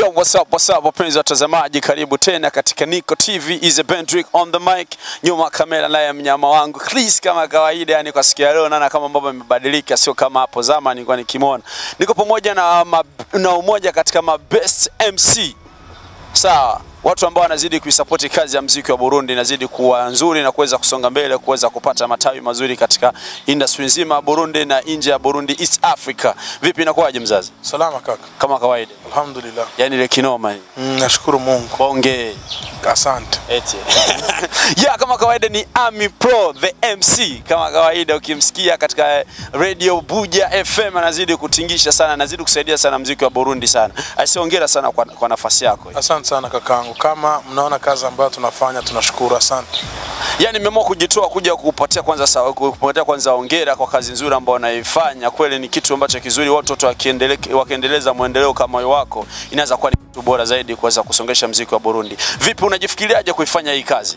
Yo, what's up, what's up, wapenzi watazamaji, karibu tena katika Niko TV, is a Bendrick on the mic, nyuma ya kamera naye mnyama wangu Chris kama kawaida, yani kwa siku ya leo naona kama mambo yamebadilika, sio kama hapo zamani nilikuwa nikimwona. Niko pamoja na, ma, na umoja katika ma best MC sawa watu ambao wanazidi kuisapoti kazi ya mziki wa Burundi inazidi kuwa nzuri na kuweza kusonga mbele, kuweza kupata matawi mazuri katika industry nzima ya Burundi na nje ya Burundi, East Africa. Vipi, inakuwaje mzazi? Salama kaka, Kama kawaida, alhamdulillah. yani ile kinoma hii Mm, nashukuru Mungu, bonge asante. eti yeah, kama kawaida ni Ami Pro the MC. Kama kawaida ukimsikia katika radio Buja FM anazidi kutingisha sana, anazidi kusaidia sana mziki wa Burundi sana. Asiongera sana kwa, kwa nafasi yako. Asante sana kakangu, kama mnaona kazi ambayo tunafanya tunashukuru, asante. Yaani nimeamua kujitoa kuja kukupatia kwanza sawa, kukupatia kwanza hongera kwa kazi nzuri ambayo unaifanya. Kweli ni kitu ambacho kizuri, watoto wakiendele, wakiendeleza mwendeleo kama wako, inaweza kuwa ni kitu bora zaidi kuweza kusongesha mziki wa Burundi. Vipi, unajifikiriaje kuifanya hii kazi?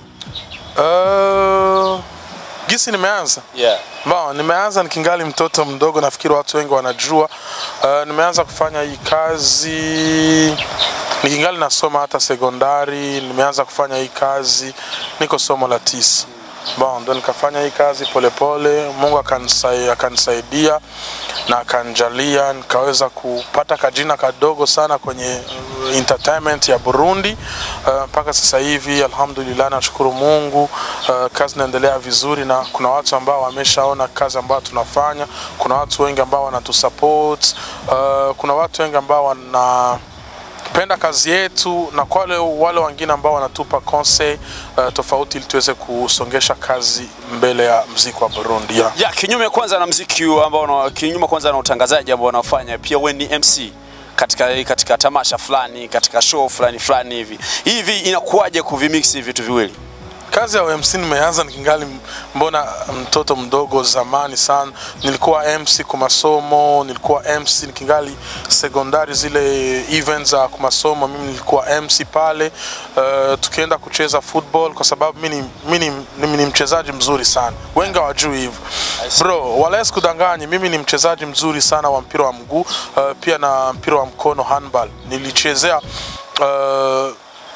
Uh, gisi nimeanza Yeah. Ba, nimeanza nikingali mtoto mdogo, nafikiri watu wengi wanajua. Uh, nimeanza kufanya hii kazi nikingali nasoma hata sekondari. Nimeanza kufanya hii kazi niko somo la tisa. Bon, ndo nikafanya hii kazi polepole pole. Mungu akanisai- akanisaidia na akanijalia nikaweza kupata kajina kadogo sana kwenye uh, entertainment ya Burundi uh, mpaka sasa hivi alhamdulillah, nashukuru Mungu. Uh, kazi inaendelea vizuri na kuna watu ambao wameshaona kazi ambayo tunafanya. Kuna watu wengi ambao wanatusupport. Uh, kuna watu wengi ambao wana penda kazi yetu na kwa wale, wale wengine ambao wanatupa conseil uh, tofauti ili tuweze kusongesha kazi mbele ya mziki wa Burundi yeah. Ya, kinyume kwanza na mziki huu ambao una- kinyume kwanza na utangazaji ambao unafanya, pia wewe ni MC katika katika tamasha fulani, katika show fulani fulani hivi. Hivi inakuwaje kuvimix hivi vitu viwili? Kazi ya MC nimeanza nikingali mbona mtoto mdogo zamani sana. Nilikuwa MC kwa masomo, nilikuwa MC nikingali sekondari, zile events za kwa masomo, mimi nilikuwa MC pale. Uh, tukienda kucheza football kwa sababu mimi ni- mimi ni- mimi ni mchezaji mzuri sana, wengi hawajui hivyo bro, wala sikudanganyi, mimi ni mchezaji mzuri sana wa mpira wa mguu uh, pia na mpira wa mkono handball. Nilichezea uh,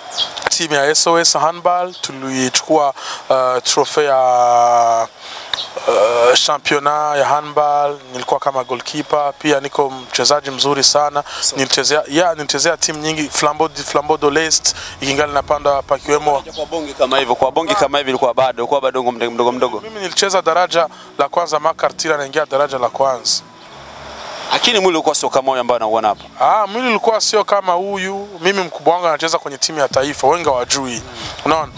timu ya SOS handball tulichukua uh, trofea ya uh, championa ya handball. Nilikuwa kama goalkeeper, pia niko mchezaji mzuri sana. Nilichezea yeah, nilichezea timu nyingi Flambeau Flambeau de l'Est ikingali napanda pakiwemo Kwa bonge kama hivyo, kwa bonge kama hivi ilikuwa bado, ilikuwa bado mdogo mdogo mdogo. mimi nilicheza daraja la kwanza makartira naingia daraja la kwanza. Lakini mwili ulikuwa sio kama huyo ambao anauona hapa. Ah, mwili ulikuwa sio kama huyu. Mimi mkubwa wangu anacheza kwenye timu ya taifa, wengi hawajui. Unaona?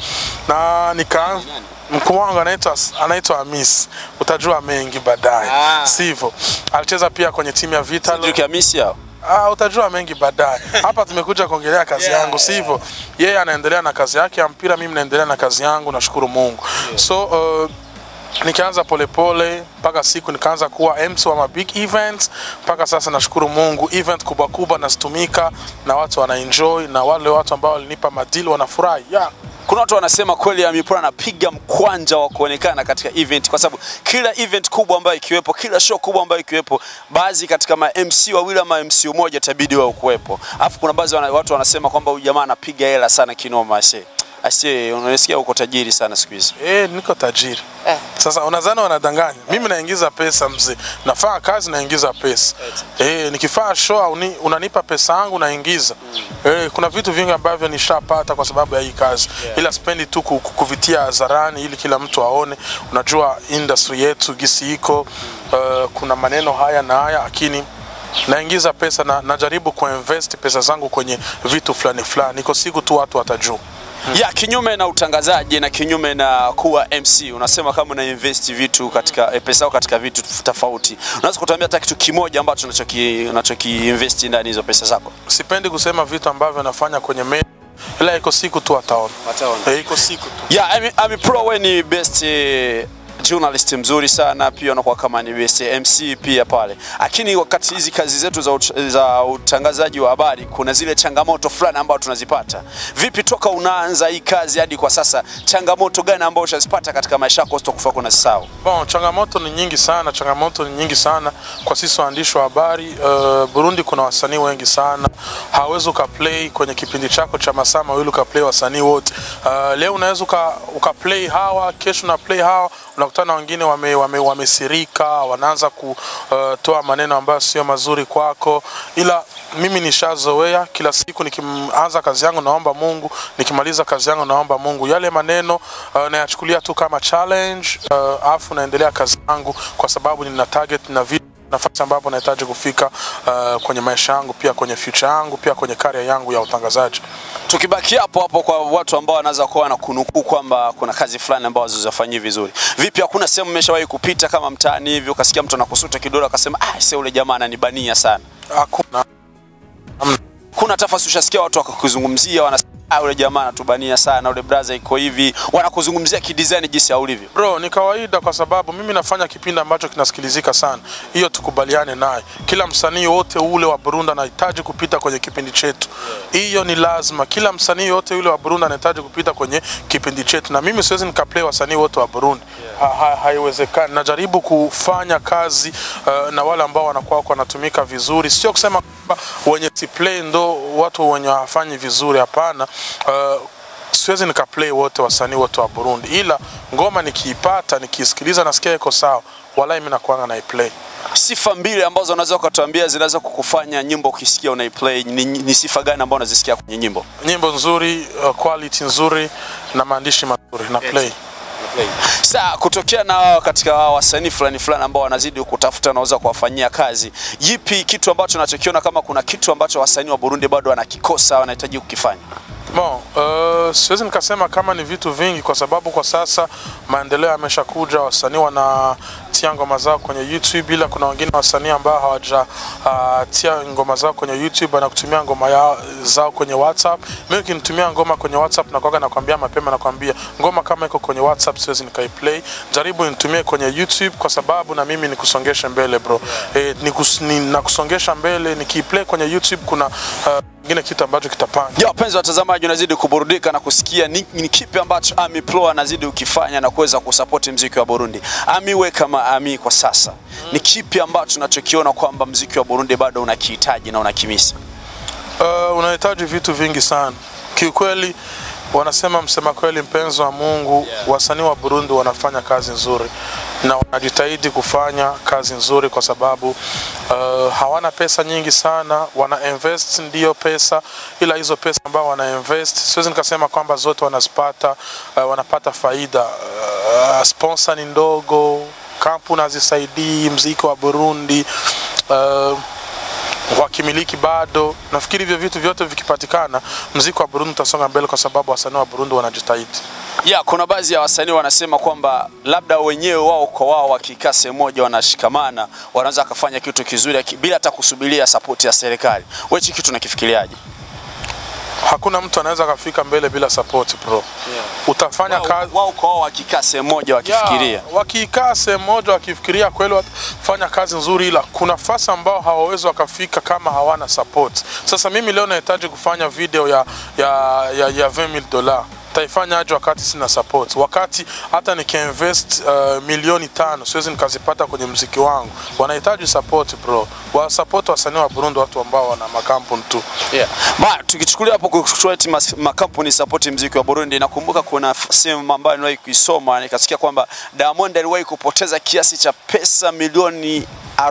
Na nika mkubwa wangu anaitwa anaitwa Hamis. Utajua mengi baadaye. Ah. Sivyo. Alicheza pia kwenye timu ya Vital. Cedric Hamisi hao. Ah, utajua mengi baadaye. Hapa tumekuja kuongelea kazi Yeah, yangu, sivyo? Yeye anaendelea na kazi yake ya mpira, mimi naendelea na kazi yangu, nashukuru Mungu. So uh, nikaanza polepole mpaka siku nikaanza kuwa MC wa ma big events mpaka sasa nashukuru Mungu, event kubwa kubwa nazitumika na watu wanaenjoy, na wale watu ambao walinipa madili wanafurahi yeah. Kuna watu wanasema kweli Ami Pro anapiga mkwanja wa kuonekana katika event, kwa sababu kila event kubwa ambayo ikiwepo, kila show kubwa ambayo ikiwepo, baadhi katika ma MC wawili ama MC mmoja itabidi wao kuwepo. Alafu kuna baadhi wana, watu wanasema kwamba huyu jamaa anapiga hela sana kinoma ase. Ase, unasikia uko tajiri sana siku hizi. Eh, niko tajiri. Sasa unadhani wanadanganya? Mimi naingiza pesa mzee. Nafanya kazi naingiza pesa. Eh, nikifanya show uni, unanipa pesa yangu naingiza. Eh, kuna vitu vingi ambavyo nishapata kwa sababu ya hii kazi. Ila sipendi tu ku- ku- kuvitia hadharani ili kila mtu aone. Unajua industry yetu gisi iko uh, kuna maneno haya na haya lakini naingiza pesa na najaribu kuinvest pesa zangu kwenye vitu fulani fulani. Iko siku tu watu watajua. Ya kinyume na utangazaji na kinyume na kuwa MC, unasema kama una invest vitu katika eh, pesa yako katika vitu tofauti. Unaweza kutuambia hata kitu kimoja ambacho unachoki unachoki invest ndani hizo pesa zako? sipendi kusema vitu ambavyo nafanya kwenye media, ila iko siku tu wataona. Wataona. Eh, iko siku tu. Yeah, Ami, Ami Pro wewe ni best eh, journalist mzuri sana, pia unakuwa kama ni best MC pia pale. Lakini wakati hizi kazi zetu za, ut za utangazaji wa habari kuna zile changamoto fulani ambazo tunazipata. Vipi toka unaanza hii kazi hadi kwa sasa, changamoto gani ambazo ushazipata katika maisha yako usitokufa kuna sisahau? Bon, changamoto ni nyingi sana, changamoto ni nyingi sana kwa sisi waandishi wa habari. Uh, Burundi kuna wasanii wengi sana, hawezi ukaplay kwenye kipindi chako cha masaa mawili ukaplay wasanii wote. Uh, leo unaweza uka, ukaplay hawa, kesho na play hawa, unakutana wengine wame, wame, wamesirika, wanaanza kutoa maneno ambayo sio mazuri kwako, ila mimi nishazoea kila siku nikianza kazi yangu naomba Mungu, nikimaliza kazi yangu naomba Mungu. Yale maneno uh, nayachukulia tu kama challenge uh, afu naendelea kazi yangu kwa sababu nina target na vitu nafasi ambapo nahitaji kufika uh, kwenye maisha yangu, pia kwenye future yangu, pia kwenye career yangu ya utangazaji. Tukibaki hapo hapo kwa watu ambao wanaweza kuwa na kunukuu kwamba kuna kazi fulani ambazo zizafanyii vizuri. Vipi, hakuna sehemu umeshawahi kupita kama mtaani hivi ukasikia mtu anakusuta kidole akasema ah, sasa ule jamaa ananibania sana? Hakuna Kuna tafasi ushasikia watu wakakuzungumzia wanasema ah, ule jamaa anatubania sana, ule brother iko hivi, wanakuzungumzia kidesign jinsi ya ulivyo. Bro, ni kawaida kwa sababu mimi nafanya kipindi ambacho kinasikilizika sana. Hiyo tukubaliane naye. Kila msanii wote ule wa Burundi anahitaji kupita kwenye kipindi chetu. Hiyo ni lazima. Kila msanii wote ule wa Burundi anahitaji kupita kwenye kipindi chetu, na mimi siwezi nikaplay wasanii wote wa Burundi. Ha, ha, haiwezekani. Najaribu kufanya kazi uh, na wale ambao wanakuwa wako wanatumika vizuri, sio kusema kwamba wenye siplay ndo watu wenye hawafanyi vizuri. Hapana. Uh, siwezi nikaplay wote wasanii wote wa Burundi, ila ngoma nikiipata nikiisikiliza nasikia iko sawa, walai mimi nakuanga naiplay. Sifa mbili ambazo unaweza ukatuambia zinaweza kukufanya nyimbo ukisikia unaiplay ni, ni sifa gani ambazo unazisikia kwenye nyimbo? Nyimbo nzuri, uh, quality nzuri na maandishi mazuri na play. Sasa kutokea na wao katika wao wasanii fulani fulani ambao wanazidi kutafuta naweza kuwafanyia kazi, yipi kitu ambacho unachokiona kama kuna kitu ambacho wasanii wa Burundi bado wanakikosa wanahitaji kukifanya? Bon, uh, siwezi nikasema kama ni vitu vingi kwa sababu kwa sasa maendeleo yameshakuja, wasanii wanatia ngoma zao kwenye YouTube, ila kuna wengine wasanii ambao hawajatia uh, ngoma zao kwenye YouTube, wanakutumia ngoma yao, zao kwenye WhatsApp. Mimi ukinitumia ngoma kwenye WhatsApp na kwaga nakwambia mapema, nakwambia ngoma kama iko kwenye WhatsApp siwezi nikaiplay, jaribu nitumie kwenye YouTube kwa sababu na mimi nikusongeshe mbele bro. Eh, nikus, ni, nakusongesha mbele nikiplay kwenye YouTube kuna uh, kingine kitu ambacho kitapanga Ya wapenzi watazamaji, unazidi kuburudika na kusikia ni, ni kipi ambacho Ami Pro anazidi ukifanya na kuweza kusapoti mziki wa Burundi. Ami we kama Ami kwa sasa, ni kipi ambacho unachokiona kwamba mziki wa Burundi bado unakihitaji na unakimisi? Uh, unahitaji vitu vingi sana kiukweli. Wanasema msema kweli, mpenzi wa Mungu, wasanii wa Burundi wanafanya kazi nzuri na wanajitahidi kufanya kazi nzuri kwa sababu uh, hawana pesa nyingi sana, wana invest ndio pesa, ila hizo pesa ambao wana invest siwezi nikasema kwamba zote wanazipata, uh, wanapata faida. Uh, sponsor ni ndogo, kampuni hazisaidii mziki wa Burundi uh, wakimiliki bado. Nafikiri hivyo vitu vyote vikipatikana, mziki wa Burundi utasonga mbele, kwa sababu wasanii wa Burundi wanajitahidi. Ya, kuna baadhi ya wasanii wanasema kwamba labda wenyewe wao kwa wao wakikaa sehemu moja wanashikamana, wanaweza kufanya kitu kizuri aki- bila hata kusubiria sapoti ya serikali. Wewe hichi kitu unakifikiriaje? Hakuna mtu anaweza kafika mbele bila support bro. Utafanya Wao kazi wao kwa wao wakikaa sehemu moja wakifikiria Ya, wakikaa sehemu moja wakifikiria kweli watafanya kazi nzuri, ila kuna nafasi ambao hawawezi wakafika kama hawana support. Sasa mimi leo nahitaji kufanya video ya ya ya, ya 20000 dola taifanya aje wakati sina support, wakati hata nikiinvest uh, milioni tano siwezi nikazipata kwenye mziki wangu. Wanahitaji support bro, wa support wasanii wa Burundi, watu ambao wana makampuni tu. Yeah. Ma, tukichukulia hapo kuchukua eti mas- makampuni support mziki wa Burundi, nakumbuka kuna f- sehemu ambayo niliwahi kuisoma nikasikia kwamba Diamond aliwahi kupoteza kiasi cha pesa milioni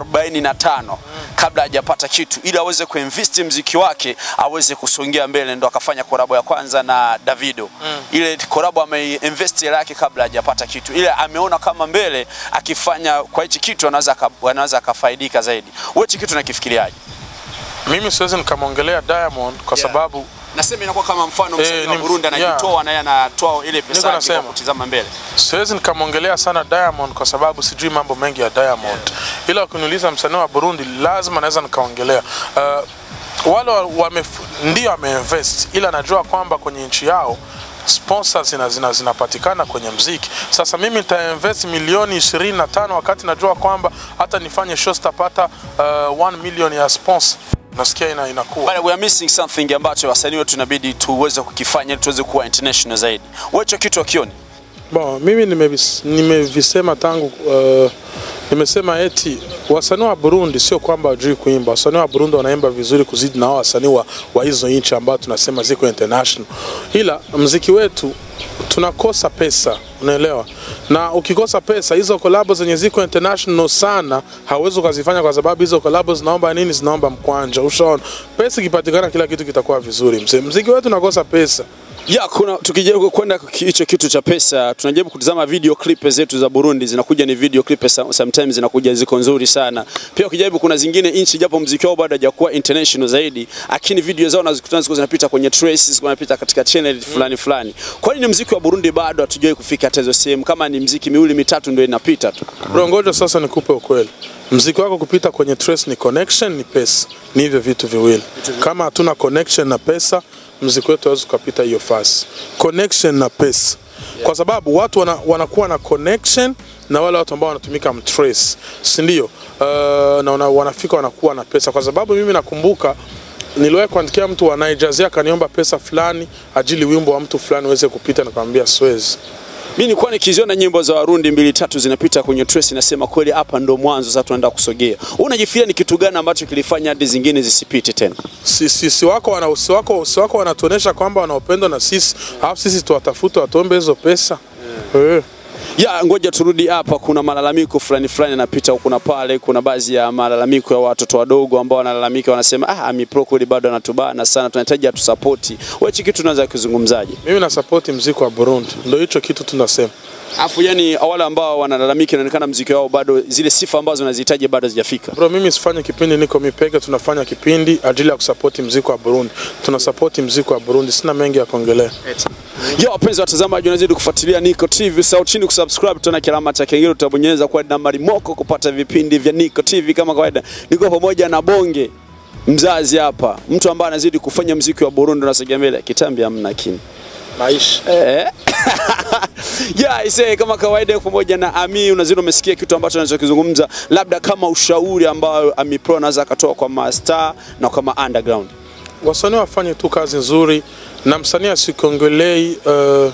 45 kabla hajapata kitu ili aweze kuinvest mziki wake aweze kusongea mbele, ndo akafanya korabo ya kwanza na Davido. Ile korabo ameinvest hela yake kabla hajapata kitu, ile ameona kama mbele akifanya kwa hichi kitu anaweza aka- anaweza akafaidika zaidi. Wewe hichi kitu nakifikiriaje? Mimi siwezi nikamwongelea Diamond kwa Yeah. sababu Nasema inakuwa kama mfano msanii Eh, wa ni- Burundi anajitoa na yeye anatoa ile pesa Niko yake kwa nasema. kutizama mbele. siwezi nikamwongelea sana Diamond kwa sababu sijui mambo mengi ya Diamond, ila ukiniuliza msanii wa Burundi lazima naweza nikaongelea uh, wale wa- wame, ndio ameinvest, ila najua kwamba kwenye nchi yao sponsors zina, zina, zinapatikana kwenye mziki. Sasa mimi nitainvest milioni 25 wakati najua kwamba hata nifanye show sitapata uh, 1 million ya sponsor. Nasikia ina, inakuwa But we are missing something ambacho wasanii wetu inabidi tuweze kukifanya ili tuweze kuwa international zaidi. Wewe hicho kitu akioni? Bon, mimi nimevis- nimevisema tangu uh, nimesema eti wasanii wa Burundi sio kwamba wajui kuimba. Wasanii wa Burundi wanaimba vizuri kuzidi na hao wasanii wa, wa hizo nchi ambao tunasema ziko international, ila mziki wetu tunakosa pesa, unaelewa? Na ukikosa pesa, hizo kolabo zenye ziko international sana hauwezi ukazifanya, kwa sababu hizo kolabo zinaomba nini? Zinaomba mkwanja. Ushaona, pesa ikipatikana, kila kitu kitakuwa vizuri. Mzee, mziki wetu unakosa pesa. Ya, kuna tukijaribu kwenda kwa hicho kitu cha pesa, tunajaribu kutazama video clip zetu za Burundi, zinakuja ni video clip some- sometimes zinakuja ziko nzuri sana. Pia ukijaribu kuna zingine nchi japo mziki wao bado hajakuwa international zaidi, lakini video zao nazikutana ziko zinapita kwenye traces, zinapita katika channel fulani fulani. Kwa nini mziki wa Burundi bado hatujawahi kufika hata hizo sehemu? Kama ni mziki miwili mitatu ndio inapita tu. Bro, ngoja sasa nikupe ukweli. Mziki wako kupita kwenye trace ni connection, ni pesa, ni hivyo vitu viwili. Kama hatuna connection na pesa, mziki wetu hawezi ukapita hiyo fasi. Connection na pesa, kwa sababu watu wana, wanakuwa na connection na wale watu ambao wanatumika mtrace, si ndio? Uh, na wana, wanafika wanakuwa na pesa, kwa sababu mimi nakumbuka niliwahi kuandikia mtu wa Nigeria akaniomba pesa fulani ajili wimbo wa mtu fulani uweze kupita, nikamwambia siwezi. Mimi nilikuwa nikiziona nyimbo za Warundi mbili tatu zinapita kwenye trace, nasema kweli hapa ndo mwanzo, sasa tunaenda kusogea. Wewe unajifikiria ni kitu gani ambacho kilifanya hadi zingine zisipite tena? si, si, si wako wana, si wako, si wako wanatuonesha kwamba wanaopendwa na sisi, alafu sisi tuwatafute watuombe hizo pesa Eh. Ya, ngoja turudi hapa. Kuna malalamiko fulani fulani yanapita huku na pale. Kuna baadhi ya malalamiko ya watoto wadogo ambao wanalalamika, wanasema ah, Amipro kweli bado anatubana sana, tunahitaji atusapoti. Wewe hichi kitu unaweza kuzungumzaje? Mimi nasapoti mziki wa Burundi, ndio hicho kitu tunasema. Afu yani wale ambao wanalalamika, inaonekana mziki wao bado zile sifa ambazo wanazihitaji bado hazijafika. Bro, mimi sifanye kipindi niko mipeke, tunafanya kipindi ajili ya kusapoti mziki wa Burundi. Tunasapoti mziki wa Burundi, sina mengi ya kuongelea. Yo, wapenzi watazamaji, unazidi kufuatilia Niko TV. Sau chini kusubscribe, tuna kilama cha kengele utabonyeza kwa nambari moko kupata vipindi vya Niko TV kama kawaida. Niko pamoja na Bonge mzazi hapa, mtu ambaye anazidi kufanya mziki wa Burundi unasogea mbele. Kitambi hamna kini. Maisha Eh. yeah, ise kama kawaida pamoja na Ami unazidi umesikia kitu ambacho anachokizungumza, labda kama ushauri ambao Ami Pro anaweza akatoa kwa mastar na kama underground. wasanii wafanye tu kazi nzuri, na msanii asikiongelei uh,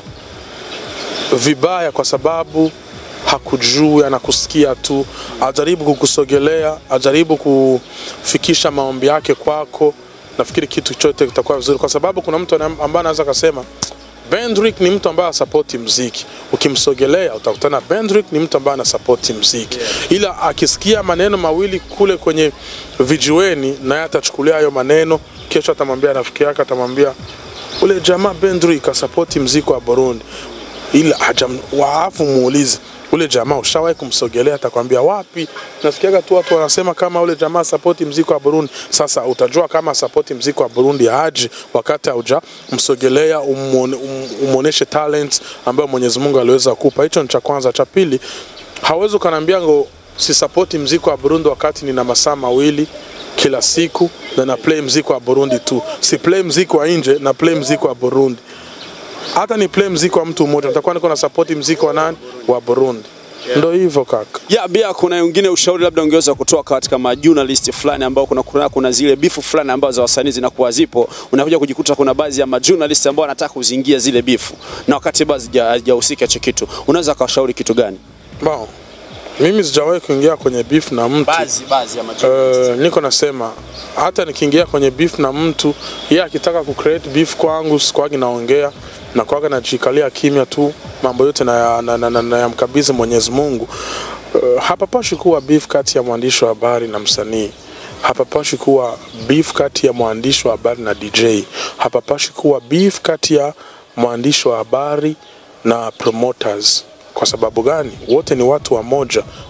vibaya kwa sababu hakujui, anakusikia tu, ajaribu kukusogelea, ajaribu kufikisha maombi yake kwako. Nafikiri kitu chote kitakuwa vizuri, kwa sababu kuna mtu ana- ambaye anaweza akasema Bendrick ni mtu ambaye asapoti mziki. Ukimsogelea utakutana Bendrick ni mtu ambaye anasapoti mziki, ila akisikia maneno mawili kule kwenye vijiweni, naye atachukulia hayo maneno, kesho atamwambia rafiki yake, atamwambia ule jamaa Bendrick asapoti mziki wa Burundi, ila hajam waafu muulize ule jamaa ushawahi kumsogelea? Atakwambia wapi. Nasikiaga tu watu wanasema kama ule jamaa sapoti mziki wa Burundi. Sasa utajua kama sapoti mziki wa Burundi aje wakati hauja msogelea, umuone- um- umuoneshe talent ambayo Mwenyezi Mungu aliweza kupa. Hicho ni cha kwanza. Cha pili, hawezi ukaniambia ngo sisapoti mziki wa Burundi wakati nina masaa mawili kila siku na na play mziki wa Burundi tu, si play mziki wa nje na play mziki wa Burundi hata ni play mziki wa mtu mmoja, nitakuwa niko na support mziki wa nani? Wa Burundi. Ndo hivyo kaka. Ya, pia kuna wengine ushauri labda ungeweza kutoa katika majournalist fulani ambao kuna, kuna, kuna zile bifu fulani ambazo za wasanii zinakuwa zipo, unakuja kujikuta kuna baadhi ya majournalist ambao wanataka kuzingia zile bifu na wakati bado hazija- hazijahusika hicho kitu, unaweza kawashauri kitu gani? Bon, mimi sijawahi kuingia kwenye beef na mtu baadhi ya Uh, niko nasema hata nikiingia kwenye beef na mtu yeye akitaka ku create beef kwangu sikwagi naongea na kwaga najikalia kimya tu mambo yote na, na, na, na, na yamkabidhi Mwenyezi Mungu. Uh, hapapashi kuwa beef kati ya mwandishi wa habari na msanii. Hapapashi kuwa beef kati ya mwandishi wa habari na DJ. Hapapashi kuwa beef kati ya mwandishi wa habari na promoters. Kwa sababu gani? Wote ni watu wa moja,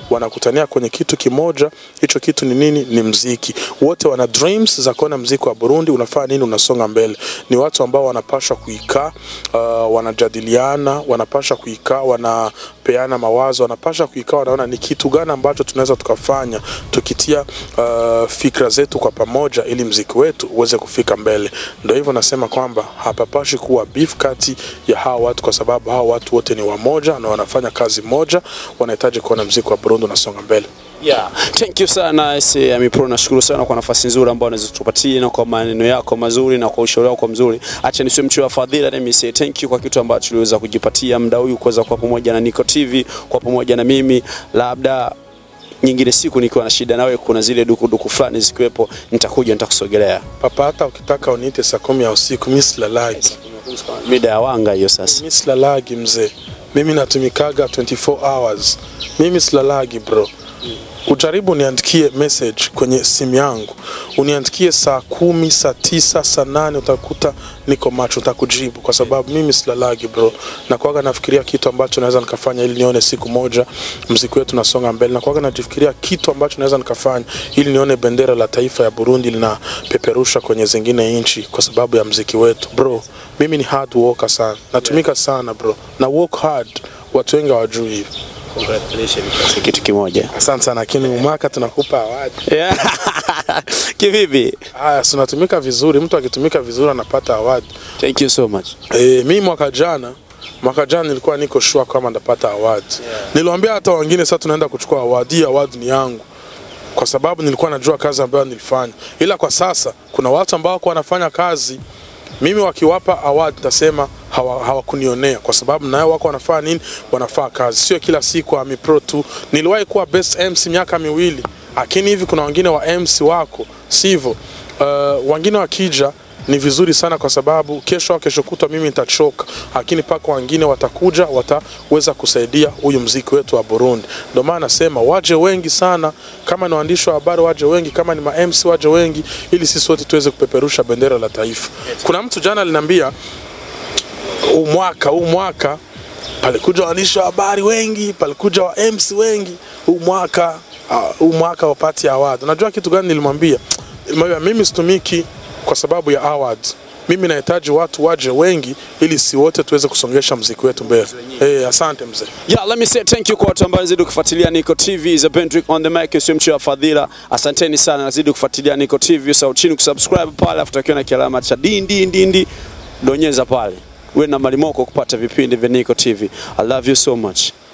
wanakutania kwenye kitu kimoja. Hicho kitu ni nini? Ni mziki. Wote wana dreams za kuona mziki wa Burundi unafanya nini, unasonga mbele. Ni watu ambao wanapaswa kuikaa, uh, wanajadiliana, wanapaswa kuikaa, wanapeana mawazo, wanapaswa kuikaa, wanaona ni kitu gani ambacho tunaweza tukafanya tukitia uh, fikra zetu kwa pamoja, ili mziki wetu uweze kufika mbele. Ndio hivyo nasema kwamba hapapashi kuwa beef kati ya hawa watu, kwa sababu hawa watu wote ni wamoja na wanafanya kazi moja, wanahitaji kuona mziki wa Burundi unasonga mbele. Yeah. Thank you sana SA Amipro, nashukuru sana kwa nafasi nzuri ambayo unaweza kutupatia na kwa maneno yako mazuri na kwa ushauri wako mzuri. Acha nisiwe mtu wa fadhila, let me say thank you kwa kitu ambacho uliweza kujipatia muda huu kuweza kuwa pamoja na Niko TV, kwa pamoja na mimi labda nyingine siku nikiwa na shida nawe, kuna zile dukuduku fulani zikiwepo, nitakuja nitakusogelea. Papa, hata ukitaka uniite saa kumi ya usiku, mi silalagi, Mida ya wanga hiyo sasa. mi silalagi mzee, mimi natumikaga 24 hours, mimi silalagi bro. Ujaribu niandikie message kwenye simu yangu, uniandikie saa kumi, saa tisa, saa nane, utakuta niko macho, utakujibu kwa sababu mimi silalagi bro. Na kwaga nafikiria kitu ambacho naweza nikafanya ili nione siku moja mziki wetu nasonga mbele, na kwaga najifikiria kitu ambacho naweza nikafanya ili nione bendera la taifa ya Burundi linapeperusha kwenye zingine nchi kwa sababu ya mziki wetu bro. Mimi ni hard worker sana, natumika sana bro, na work hard, watu wengi hawajui hivi. Congratulations. Kitu kimoja. Asante sana, lakini umwaka tunakupa awadi. Yeah. Kivipi? Haya, si unatumika vizuri, mtu akitumika vizuri anapata awadi. Thank you so much. E, mi mwaka jana mwaka jana nilikuwa niko sure kama ndapata award. Niliwaambia hata wengine sasa tunaenda kuchukua award. Hii award ni yangu kwa sababu nilikuwa najua kazi ambayo nilifanya, ila kwa sasa kuna watu ambao wako wanafanya kazi mimi wakiwapa award nitasema hawa- hawakunionea kwa sababu nayo wako wanafanya nini? Wanafanya kazi, sio kila siku Ami Pro tu. Niliwahi kuwa best MC miaka miwili, lakini hivi kuna wengine wa MC wako sivyo. Uh, wengine wakija ni vizuri sana kwa sababu kesho au kesho kutwa mimi nitachoka, lakini paka wengine watakuja wataweza kusaidia huyu mziki wetu wa Burundi. Ndio maana nasema waje wengi sana, kama ni waandishi wa habari waje wengi, kama ni ma MC waje wengi, ili sisi wote tuweze kupeperusha bendera la taifa. Kuna mtu jana aliniambia huu mwaka huu mwaka palikuja waandishi wa habari wengi, palikuja wa MC wengi, huu mwaka ah, huu mwaka wapati award. Unajua kitu gani nilimwambia? Nilimwambia mimi situmiki kwa sababu ya awards. Mimi nahitaji watu waje wengi ili si wote tuweze kusongesha mziki wetu mbele. Eh, asante mzee. Yeah, let me say thank you kwa watu ambao zidi kufuatilia Niko TV za Bendrick on the mic, sio mchio wa fadhila. Asanteni sana, nazidi kufuatilia Niko TV, usahau chini kusubscribe pale, afu takiwa na kialama cha dindi dindi, donyeza pale. Uwe na malimoko kupata vipindi vya Niko TV. I love you so much.